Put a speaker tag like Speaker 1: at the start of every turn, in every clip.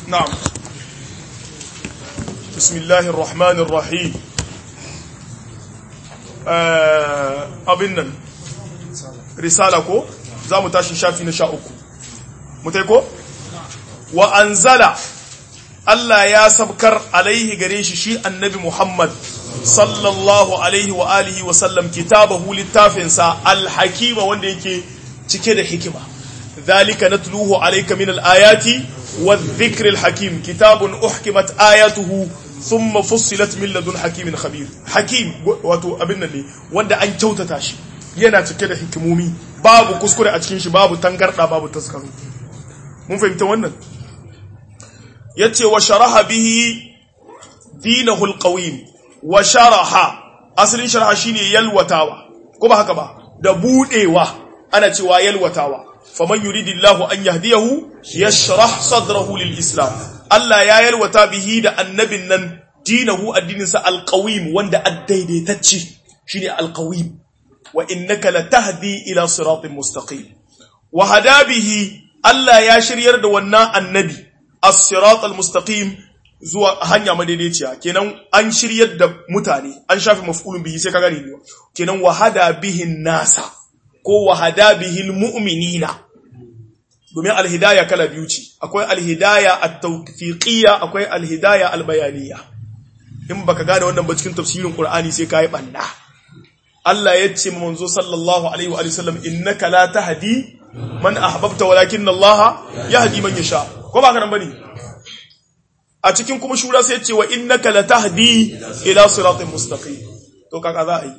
Speaker 1: نعم بسم الله الرحمن الرحيم abin risala ko za mu tashi shafi na sha uku mutai ko wa anzala Allah ya sabkar alaihi gare shi shi annabi Muhammad sallallahu alaihi wa alihi wa sallam kitabahu littafinsa alhakima wanda yake cike da hikima zalika natluhu alayka min alayati wadh-dhikri al-hakim kitabun uhkimat ayatuhu thumma fussilat min ladun hakimin khabir hakim wato abin nan ne wanda an kyautata shi yana cike da hikimomi babu kuskure a cikin shi babu tangarda babu taskaru mun fahimta wannan yace wa sharaha bihi dinahu al-qawim wa sharaha asalin sharaha shine yalwatawa ko ba haka ba da budewa ana cewa yalwatawa faman yuridillahu an yahdiyahu yashrah sadrahu lil-islam Allah ya yalwata bihi da annabin nan dinahu addininsa al-qawim wanda addaidaitacce shine al-qawim wa innaka latahdi ila siratin mustaqim wa hada bihi Allah ya shiryar da wannan annabi as-sirat al-mustaqim zuwa hanya madaidaiciya kenan an shiryar da mutane an shafi maf'ulun bihi sai ka gane ne kenan wa hada bihi nasa ko wa hada bihi al-mu'minina domin al-hidaya kala biyu ce akwai al-hidaya at-tawfiqiyya akwai al-hidaya al-bayaniyya in baka gane wannan ba cikin tafsirin Qur'ani sai kai banna Allah ya ce manzo sallallahu alaihi wa sallam innaka la tahdi man ahbabta walakinna Allah yahdi man yasha ko ba kana bane a cikin kuma shura sai ya ce wa innaka la tahdi ila siratin mustaqim to kaka za a yi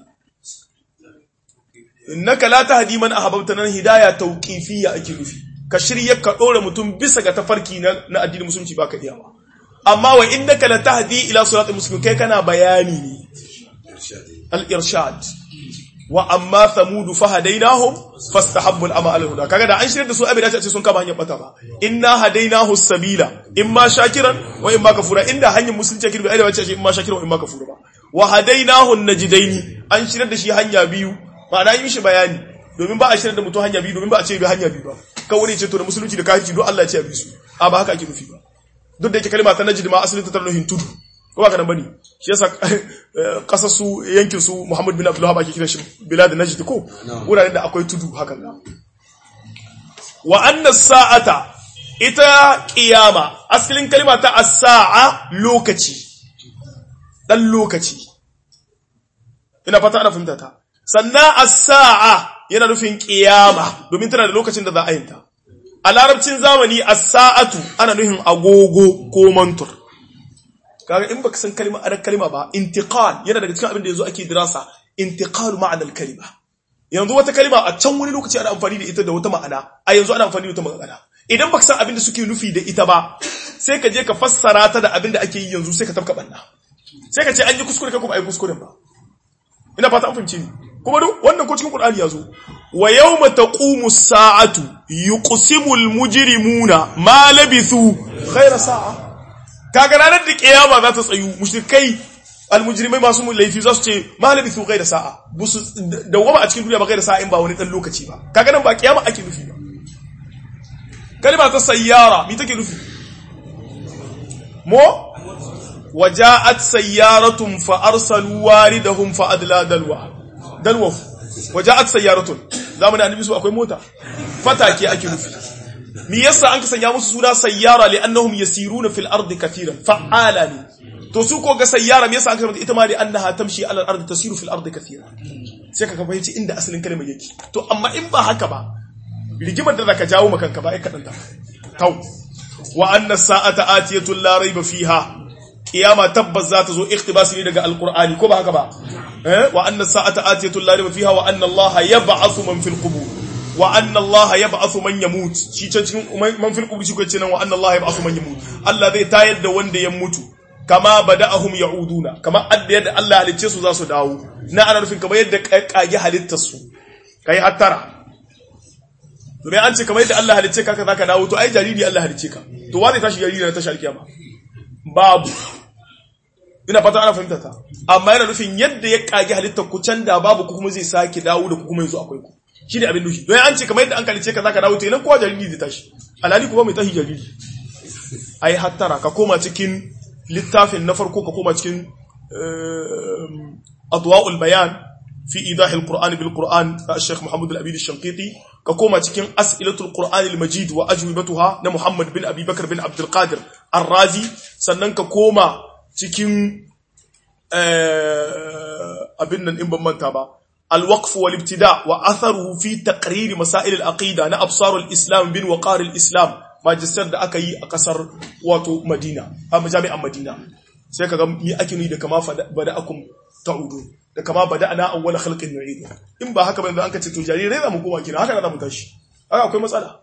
Speaker 1: innaka la tahdi man ahbabta nan hidaya tawqifiyya ake nufi ka shirye ka dora mutum bisa ga tafarki na, na addinin musulunci baka iya ba amma wa innaka la tahdi ila siratin mustaqim kai kana bayani ne al-irshad wa amma thamudu fahadainahum fastahabbu al-ama al-huda kaga da an shirye da su abin da ce sun kama hanyar bata ba inna hadainahu sabila imma shakiran wa imma kafura inda hanyar musulunci kirbi ai da wace ce imma shakiran wa imma kafura ba wa hadainahu najdaini an shirye da shi hanya biyu ma'ana yi mishi bayani domin ba a shirye da mutum hanya biyu domin ba a ce bi hanya biyu ba kawai ce to da musulunci da kafirci don Allah ya ce bi su a ba haka ake nufi ba duk da yake kalma ta najd ma asalin ta tarnuhin tudu ko ba ka nan bane shi yasa kasar su yankin su Muhammad bin Abdullah ba ke kiran shi bilad najd ko wuraren da akwai tudu hakan ga wa anna sa'ata ita qiyama asalin kalma ta as-sa'a lokaci dan lokaci ina fata ana fahimta ta sannan as-sa'a yana nufin qiyama domin tana da lokacin da za a yinta a larabcin zamani as-sa'atu ana nufin agogo ko mantur kaga in baka san kalma adan kalma ba intiqal yana daga cikin abin da yanzu ake dirasa intiqal ma'ana al-kalima yanzu wata kalma a can wani lokaci ana amfani da ita da wata ma'ana a yanzu ana amfani da wata ma'ana idan baka san abin da suke nufi da ita ba sai ka je ka fassara ta da abin da ake yi yanzu sai ka tafka banna sai ka ce an yi kuskure ka kuma ai kuskuren ba ina fata an fahimci ni kuma duk wannan ko cikin Qur'ani yazo wa yawma taqumu as-sa'atu yuqsimu al-mujrimuna ma labithu khayra sa'a kaga ranar da kiyama za ta tsayu mushrikai almujrimai masu laifi za su ce ma labithu ghayra sa'a busu dawama a cikin duniya ba ghayra sa'a in ba wani dan lokaci ba kaga nan ba kiyama ake nufi ba kalma ta sayyara me take nufi mo وجاءت سيارة فأرسلوا واردهم فأدلى دلوه dalwa waja'at sayyaratun zamanin annabi su akwai mota fatake ake nufi me yasa an ka sanya musu suna sayyara li annahum yasiruna fil ardi kathiran fa'ala ne to su ko ga sayyara me yasa an ka ita ma li annaha tamshi ala al ardi tasiru fil ardi kathiran sai ka fahimci inda asalin kalmar yake to amma in ba haka ba rigimar da zaka jawo maka kanka ba ai kadan ta tau wa anna sa'ata atiyatun la rayba fiha kiyama tabbas za ta zo iktibasi ne daga alqur'ani ko ba haka ba eh wa anna sa'ata atiyatu la rayba fiha wa anna allaha yab'athu man fil qubur wa anna allaha yab'athu man yamut shi can cikin man fil qubur shi ko ce nan wa anna allaha yab'athu man yamut Allah zai tayar da wanda ya mutu kama bada'ahum ya'uduna kama adda yadda Allah halicce su za su dawo na ana nufin kamar yadda kage halittar su kai hattara domin an ce kamar yadda Allah halicce ka zaka dawo to ai jariri Allah halicce ka to wa zai tashi jariri na tashi alkiyama babu ina fata ana fahimta ta amma yana nufin yadda ya kage halittar ku can da babu ku kuma zai sake dawo da ku kuma yanzu akwai ku shi ne abin nufi don an ce kamar yadda an kalice ka zaka dawo to idan kowa jariri zai tashi alhali kuma mai tashi jariri ai hattara ka koma cikin littafin na farko ka koma cikin adwa'ul bayan fi idahil qur'an bil qur'an Sheikh Muhammad al-Abid al-Shanqiti ka koma cikin as'ilatul qur'an al-majid wa ajwibatuha na Muhammad bin Abi Bakar bin Abdul Qadir Ar-Razi sannan ka koma cikin abin nan in ban manta ba الوقف والابتداء وأثره في تقرير مسائل العقيدة نا أبصار الإسلام بن وقار الإسلام ماجستير da aka yi a kasar wato Madina a majami'an Madina sai kaga mi ake nuni da kama bada'akum ta'udu da kama bada'ana awwal khalqin nu'idu in ba haka ba yanzu an ka ce to jarirai za mu koma kina haka za mu tashi haka akwai matsala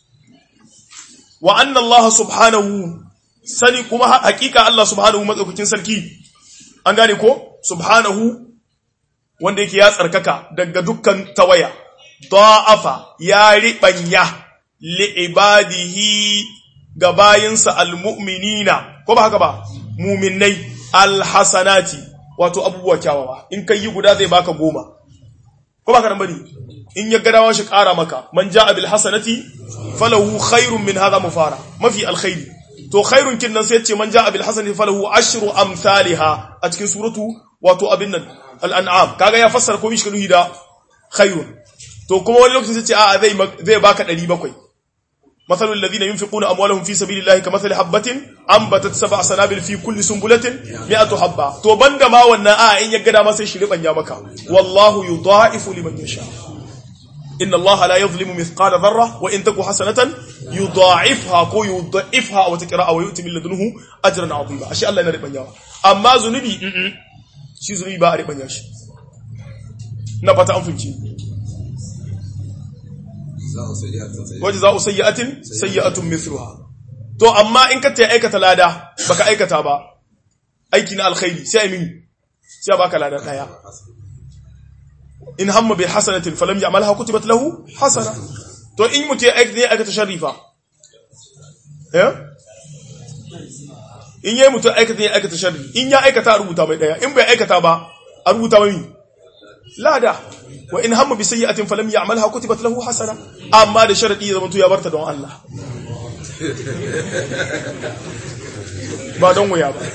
Speaker 1: wa anna Allah subhanahu sani kuma hakika Allah subhanahu madaukakin sarki an gane ko subhanahu wanda yake ya tsarkaka daga dukkan tawaya da'afa ya riɓanya li'ibadihi ga bayinsa almu'minina ko ba haka ba muminai alhasanati wato abubuwa kyawawa in kai yi guda zai baka goma ko ba ka nan bane in ya gadawa shi ƙara maka man ja'a bil hasanati falahu khairun min hadha mufara mafi alkhairi to khairun kin nan sai ce man ja'a bil hasanati falahu ashru amsalha a cikin suratu wato abin nan al'an'am kaga ya fassara komai shi da khairun to kuma wani lokacin sai ce a zai zai baka 700 mathalul ladina yunfiquna amwalahum fi sabilillahi kamathali habatin ambatat sab'a sanabil fi kulli sunbulatin mi'atu habba to banda ma wannan a in ya gada ma sai shi ribanya maka wallahu yudha'ifu liman yasha inna allaha la yadhlimu mithqala dharra wa in taku hasanatan yudha'ifha ko yudha'ifha wa taqra'a wa yu'ti min ladunhu ajran 'azima ashe Allah yana ribanyawa amma zunubi shi zunubi ba a riɓanya shi na fata an funci waje za a sayyatin sayyatun mithluha to amma in ka ta aikata lada baka aikata ba aiki na alkhairi sai a mini sai a baka lada daya in hamma bil hasanatin falam ya'malha kutibat lahu hasana to in mutum ya aikata sharifa eh in yayi mutum aikata ya aikata sharri in ya aikata a rubuta mai daya in bai aikata ba a rubuta mai lada wa in hamma bi sayyi'atin falam ya'malha kutibat lahu hasana amma da sharadi ya zamanto ya barta don Allah ba don wuya ba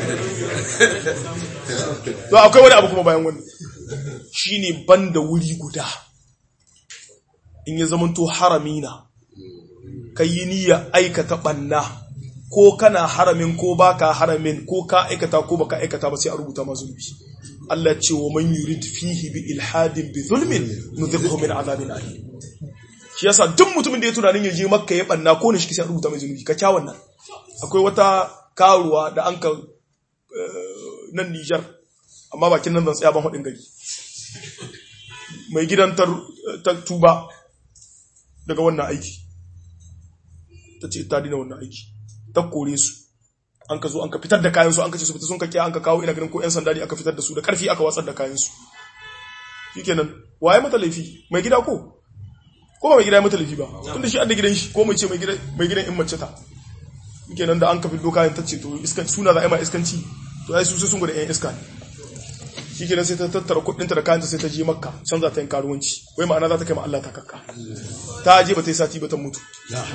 Speaker 1: to akwai wani abu kuma bayan wannan shine banda wuri guda in ya zamanto haramina kayi niyya aikata banna ko kana haramin ko baka haramin ko ka aikata ko baka aikata ba sai a rubuta ma zulmi Allah ce wa man yurid fihi bi ilhadin bi zulmin nudhiqhu min azabin alim shi yasa duk mutumin da ya tunanin ya je makka ya banna ko ne shi sai a rubuta mai zulmi ka kyawun nan akwai wata karuwa da an ka nan Niger amma bakin nan zan tsaya ban hadin gari mai gidan ta tuba daga wannan aiki ta ce ta dina wannan aiki ta kore su an ka zo an ka fitar da kayansu an ka ce su fita sun kake an ka kawo ina ganin ko 'yan sanda ne aka fitar da su da karfi aka watsar da kayansu shikenan waye mata laifi mai gida ko ko ba mai gida ya mata laifi ba tunda shi an da gidan shi ko mai ce mai gidan in mace ta shikenan da an ka fito kayan ta ce to iskan suna za a yi ma iskanci to ai su sai sun gwada 'yan iska ne shikenan sai ta tattara kuɗinta da kayanta sai ta je makka can za ta yin karuwanci wai ma'ana za ta kai ma Allah ta kakka ta je ba ta yi sati ba ta mutu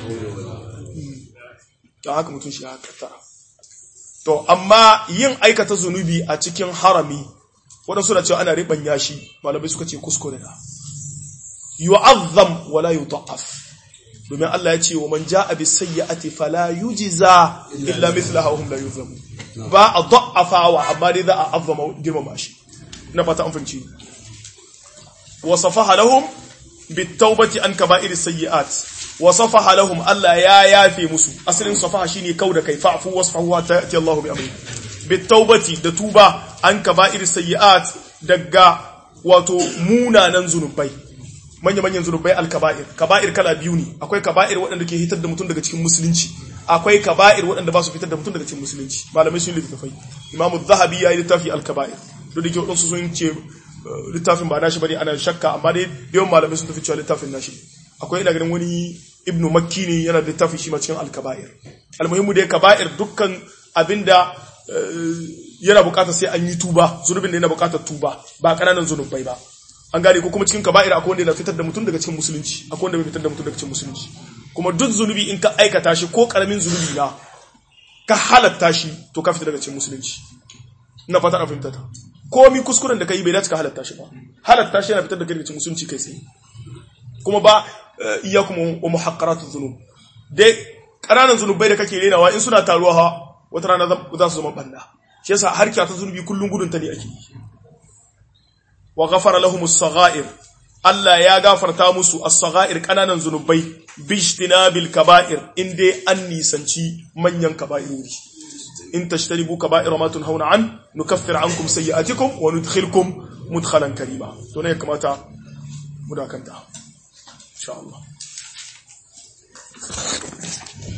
Speaker 1: don haka mutum shi haka tara to amma yin aikata zunubi a cikin harami waɗansu da cewa ana riɓanya shi malamai suka ce kuskure na yu'azzam wala yuta'af domin Allah ya ce wa man ja'a bis sayyi'ati fala yujza illa mithlaha wa hum la yuzlamu ba a da'afawa amma dai za a azzama girmama shi na fata an fahimci wa safaha lahum bit tawbati an kaba'ir sayyi'at wa safaha lahum Allah ya yafe musu asalin safaha shine kauda kai fa'fu wasfahu wa ta'ti Allahu bi amri bit tawbati da tuba an kaba'ir sayyi'at daga wato munanan zunubai manya manyan zunubai al-kaba'ir kaba'ir kala biyu ne akwai kaba'ir waɗanda ke hitar da mutum daga cikin musulunci akwai kaba'ir waɗanda ba su fitar da mutum daga cikin musulunci malamai sun littafai imamu zahabi ya yi littafi al-kaba'ir duk da ke waɗansu sun ce littafin ba nashi bane ana shakka amma dai yawan malamai sun tafi cewa littafin nashi akwai ina ganin wani ibnu makki ne yana da littafi shi ma cikin al-kaba'ir almuhimmu dai kaba'ir dukkan abinda yana bukatar sai an yi tuba zunubin da yana bukatar tuba ba kananan zunubai ba an gane ko kuma cikin kaba'ir akwai wanda yana fitar da mutum daga cikin musulunci akwai wanda bai fitar da mutum daga cikin musulunci kuma duk zunubi in ka aikata shi ko karamin zunubi na ka halatta shi to ka fita daga cikin musulunci ina fata a fahimta ta komi kuskuren da ka yi bai dace ka halatta shi ba halatta shi yana fitar da daga cikin musulunci kai tsaye kuma ba iyyakum wa muhaqqaratuz zunub dai ƙananan zunubai da kake renawa in suna taruwa ha wata rana za su zama banda shi yasa harkiya ta zunubi kullum gudun ta ne ake yi wa ghafara lahumus saghair Allah ya gafarta musu as-saghair ƙananan zunubai bijtinabil kaba'ir in dai an nisanci manyan kaba'irori in tashtaribu kaba'ir ma tunhauna an nukaffir ankum sayyi'atikum wa nudkhilkum mudkhalan karima to ne kamata mu dakanta insha Allah